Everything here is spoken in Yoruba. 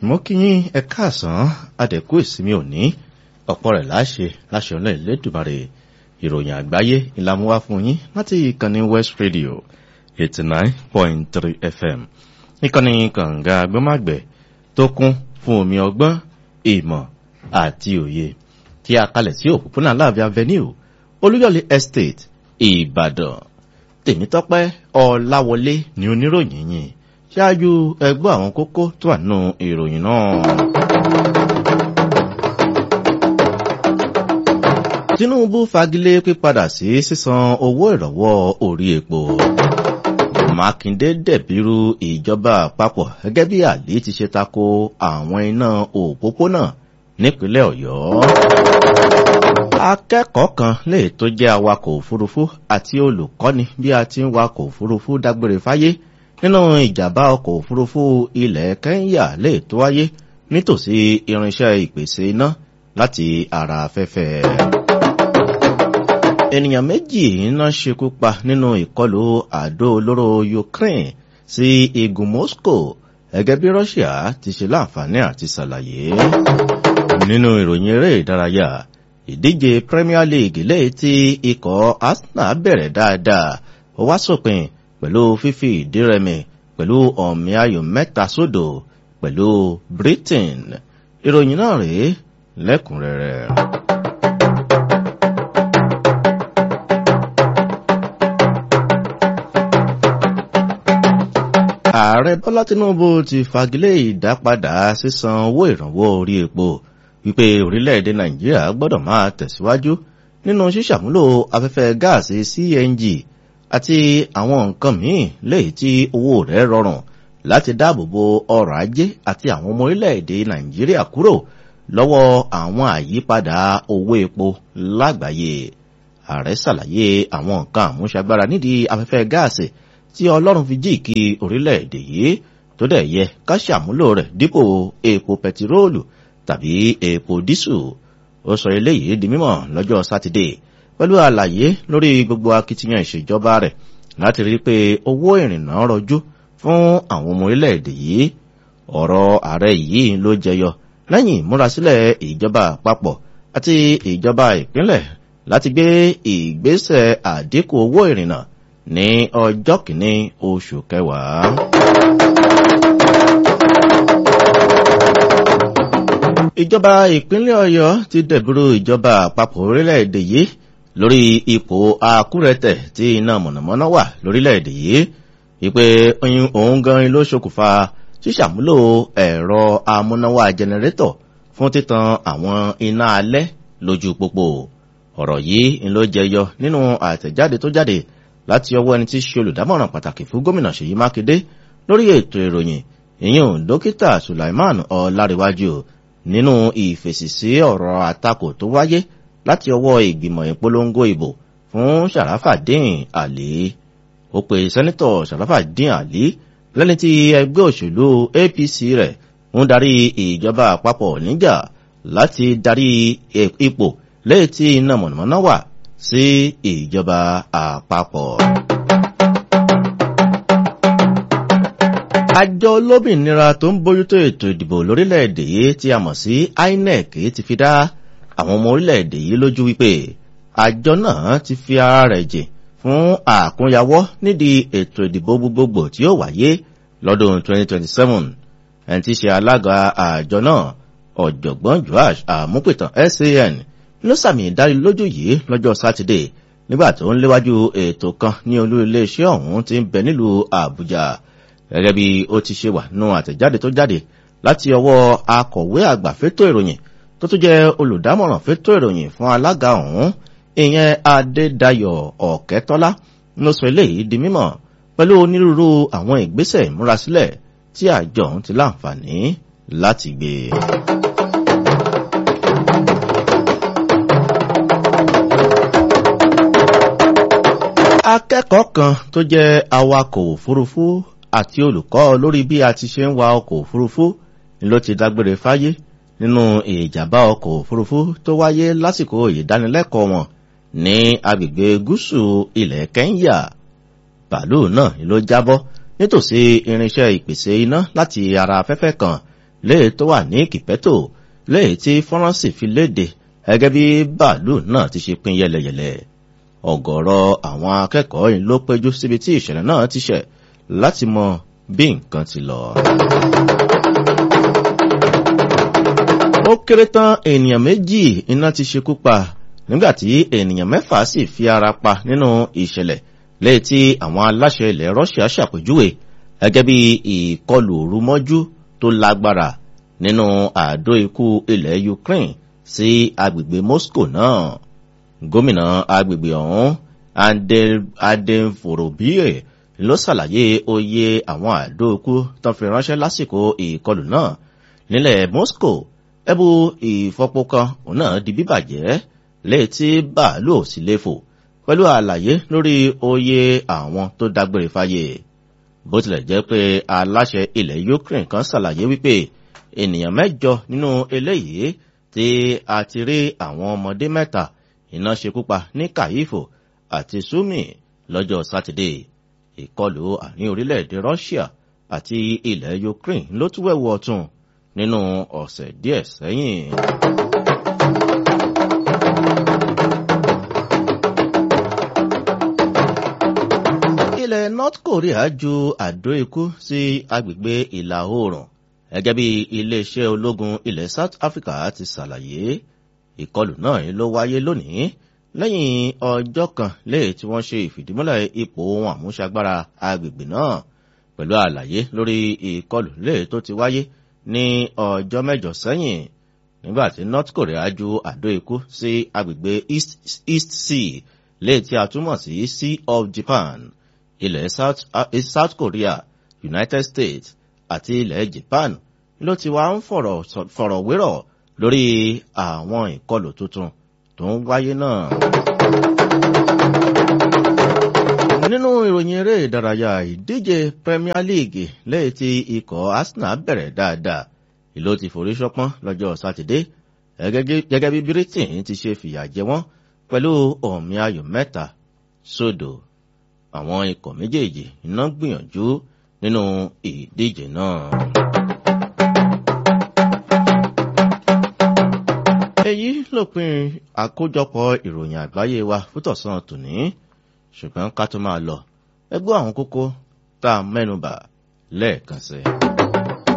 mo kí yín ẹ káàsán adẹ̀kú ìsinmi òní ọ̀pọ̀ rẹ̀ láṣẹ láṣẹ ọ̀nà ìlédùmarè ìròyìn àgbáyé ìlàmúwá fún yín láti ìkànnì west radio eighty nine point three fm ìkànnì kànga agbọ́màgbẹ̀ tó kún fún omi ọgbọ́n ìmọ̀ àti òye tí a kalẹ̀ sí òpópónà láàbí avenue olúyọ̀lé estate ìbàdàn tèmítọ́pẹ́ ọ̀làwọlé ni oníròyìn yìí ṣáájú ẹgbọ́ àwọn kókó tó wà nínú ìròyìn náà. tinubu fagilé pípadà sí sísan owó ìrànwọ́ orí epo mákindé dẹ̀bírú ìjọba àpapọ̀ gẹ́gẹ́ bí àlè ti ṣe tako àwọn iná òpópónà nípínlẹ̀ ọ̀yọ́ akẹ́kọ̀ọ́ kan lè tó jẹ́ awakọ̀ òfurufú àti olùkọ́ni bí a ti ń wakọ̀ òfurufú dágbére fáyé nínú ìjàmbá ọkọ̀ òfurufú ilẹ̀ kẹ́ńyà lè tó wáyé nítòsí irinṣẹ́ ìpèsè iná láti ara afẹ́fẹ́. ènìyàn méjì iná ṣekú pa nínú ìkọlù àdó olóró ukraine sí igun moscow gẹ́gẹ́ bí russia ti ṣe láǹfààní àti ṣàlàyé. nínú ìròyìn eré ìdárayá ìdíje premier league lẹ́yìn tí ikọ̀ arsenal bẹ̀rẹ̀ dáadáa ó wá sópin pẹ̀lú fífi ìdírẹmi pẹ̀lú ọ̀mí ayò mẹ́ta sódò pẹ̀lú britain ìròyìn náà rèé lẹ́kùnrẹ́rẹ́. ààrẹ bọ́lá tinubu ti fagilé ìdápadà sísan owó ìrànwọ́ orí epo wípé orílẹ̀-èdè nàìjíríà gbọ́dọ̀ máa tẹ̀síwájú nínú ṣíṣàmúlò afẹ́fẹ́ gáàsì cng àti àwọn nǹkan míì léyìí tí owó rẹ̀ rọrùn láti dáàbòbo ọrọ̀ ajé àti àwọn ọmọ orílẹ̀-èdè nàìjíríà kúrò lọ́wọ́ àwọn àyípadà owó epo lágbàáyé ààrẹ ṣàlàyé àwọn nǹkan àmúṣagbára nídìí afẹ́fẹ́ gáàsì tí ọlọ́run fi jíìkì orílẹ̀-èdè yìí tó dẹ̀ yẹ ká ṣàmúlò rẹ̀ dípò epo pẹtiróòlù tàbí epo dísù ó sọ eléyìí di mímọ̀ lọ́jọ́ sátidé pẹ̀lú àlàyé lórí gbogbo akitiyan ìṣèjọba rẹ̀ láti rí pé owó ìrìnnà rọjú fún àwọn ọmọ orílẹ̀-èdè yìí ọ̀rọ̀ ààrẹ yìí ló jẹyọ lẹ́yìn ìmúrasílẹ̀ ìjọba àpapọ̀ àti ìjọba ìpínlẹ̀ láti gbé ìgbésẹ̀ àdínkù owó ìrìnnà ní ọjọ́ kìíní oṣù kẹwàá. ìjọba ìpínlẹ̀ ọ̀yọ́ ti dẹ̀bùrú ìjọba àpapọ̀ orílẹ̀-èdè yìí lórí ipò akúrẹ́tẹ̀ tí iná mọ̀nàmọ́ná wà lórílẹ̀-èdè yìí wípé òun gan ló ṣokùnfà ṣíṣàmúlò ẹ̀rọ amúnáwá jẹnẹrétọ̀ fún títan àwọn iná alẹ́ lójú pópó ọ̀rọ̀ yìí ló jẹyọ nínú àtẹ̀jáde tó jáde láti ọwọ́ ẹni tí ṣe olùdámọ̀ràn pàtàkì fún gómìnà ṣèyí mákindé lórí ètò ìròyìn ìyẹn dókítà sulaiman ọláríwájú nínú ìfèsì sí ọ̀rọ̀ àtakò tó wáyé láti ọwọ́ ìgbìmọ̀ ìpolongo ìbò fún sàràfàdín àlè ó pe sẹ́nitọ̀ sàràfàdín àlè lẹ́ni tí ẹgbẹ́ òṣèlú apc rẹ̀ ń darí ìjọba àpapọ̀ níjà láti darí ipò lẹ́yìn tí iná mọ̀nàmọ́ná wà sí ìjọba àpapọ̀. àjọ olómìnira tó ń bójútó ètò ìdìbò lórílẹ̀‐èdè yìí tí a mọ̀ sí inec ti fi dá àwọn ọmọ orílẹ̀‐èdè yìí lójú wípé àjọ náà ti fi ara rẹ̀ jìn fún àkúnyawọ́ nídìí ètò ìdìbò gbogbogbò tí ó wáyé lọ́dún 2027 ẹni tí ṣe alága àjọ náà ọ̀jọ̀gbọ́n joash àmúpìtàn san ló sàmì ìdánilójú yìí lọ́jọ́ sátidé nígbà tó ń léwájú ètò kan ní olú iléeṣẹ́ ọ̀hún ti ń bẹ nílùú àbújá gẹ́gẹ́ bí ó ti ṣe wà nínú àtẹ̀jáde tó jáde láti ọwọ́ akọ̀wé àgbà fétò ìròyìn tó tún jẹ́ olùdámọ̀ràn fétò ìròyìn fún alága ọ̀hún ìyẹn adédayọ̀ ọ̀kẹ́tọ́lá ló sọ eléyìí di mímọ̀ pẹ̀lú onírúurú àwọn ìgbésẹ̀ ìmúrasílẹ̀ tí àjọ ọ̀hún ti láǹfààní láti gbé. akẹ́kọ̀ọ́ kan tó jẹ́ awakọ̀ òfurufú àti olùkọ́ lórí bí a ti ṣe ń wa ọkọ̀ òfurufú ni ló ti dágbére fáyé nínú ìjàmbá ọkọ̀ òfurufú tó wáyé lásìkò ìdánilẹ́kọ̀ọ́ wọn ní agbègbè gúúsù ilẹ̀ kẹ́ńyà bàálù náà ló jábọ́ nítòsí irinṣẹ́ ìpèsè iná láti ara afẹ́fẹ́ kan léè tó wà ní kìpẹ́tò léè tí fọ́nrán sì fi léde gẹ́gẹ́ bí bàálù náà ti ṣe pín yẹlẹyẹlẹ ọ̀gọ̀rọ̀ àwọn akẹ́kọ̀ọ́ yìí ló péjú síbi tí ìṣẹ̀lẹ̀ náà ti ṣẹ̀ láti mọ bí nǹkan ti lọ. ó kéré tán ènìyàn méjì iná ti ṣekú pa nígbàtí ènìyàn mẹ́fà sì fi ara pa nínú ìṣẹ̀lẹ̀ léyìí tí àwọn aláṣẹ ilẹ̀ russia ṣàpèjúwe gẹ́gẹ́ bí ìkọlù òrùmọ́jú tó lágbára nínú àdó ikú ilẹ̀ ukraine sí agbègbè moscow náà gómìnà agbègbè ọ̀hún adenforobie ló ṣàlàyé oyè àwọn àdó ikú tó fi ránṣẹ́ lásìkò ìkọlù náà nílẹ̀ moscow ẹbú ìfọpo kan òun náà di bíbàjẹ́ léyìí tí bàálù ò sì léfò pẹ̀lú àlàyé lórí oyè àwọn tó dágbére fáyé bó tilẹ̀ jẹ́ pé aláṣẹ ilẹ̀ ukraine kan ṣàlàyé wípé ènìyàn mẹ́jọ nínú eléyìí tí a ti rí àwọn ọmọdé mẹ́ta iná ṣekúpa ní kàyífò àti sumi lọ́jọ́ sátidé ìkọlù àárín orílẹ̀-èdè russia àti ilẹ̀ ukraine ló tún wẹ̀wù ọ̀tún nínú ọ̀sẹ̀ díẹ̀ sẹ́yìn. ilẹ̀ north korea ju àdó ikú sí agbègbè ìlà oòrùn gẹ́gẹ́ bí iléeṣẹ́ ológun ilẹ̀ south africa ti ṣàlàyé ìkọlù náà ló wáyé lónìí lẹ́yìn ọjọ́ kan léè tí wọ́n ṣe ìfìdímúlẹ̀ ipò ohun àmúṣagbára agbègbè náà pẹ̀lú àlàyé lórí ìkọlù léè tó ti wáyé ní ọjọ́ mẹ́jọ sẹ́yìn nígbà tí north korea ju àdó ikú sí agbègbè east, east sea léè tí a túmọ̀ sí sea of japan ilẹ̀ south, uh, south korea united states àti ilẹ̀ japan ló ti wá ń fọ̀rọ̀wérọ̀ lórí àwọn ìkọlù tuntun tó ń wáyé náà. nínú ìròyìn eré ìdárayá ìdíje premier league lẹ́yìn tí ikọ̀ arsenal bẹ̀rẹ̀ dáadáa ìlú ti forí ṣọpọ́n lọ́jọ́ sátidé gẹ́gẹ́ bí britain ti ṣe fìyà jẹ wọ́n pẹ̀lú ọ̀mí ayò mẹ́ta sódò àwọn ikọ̀ méjèèjì iná gbìyànjú nínú ìdíje náà. èyí lópin àkójọpọ̀ ìròyìn àgbáyé wa fútọ̀sán tòní ṣùgbọ́n ká tó máa lọ ẹgbẹ́ àwọn kókó tá a mẹ́nubà lẹ́ẹ̀kan sí i.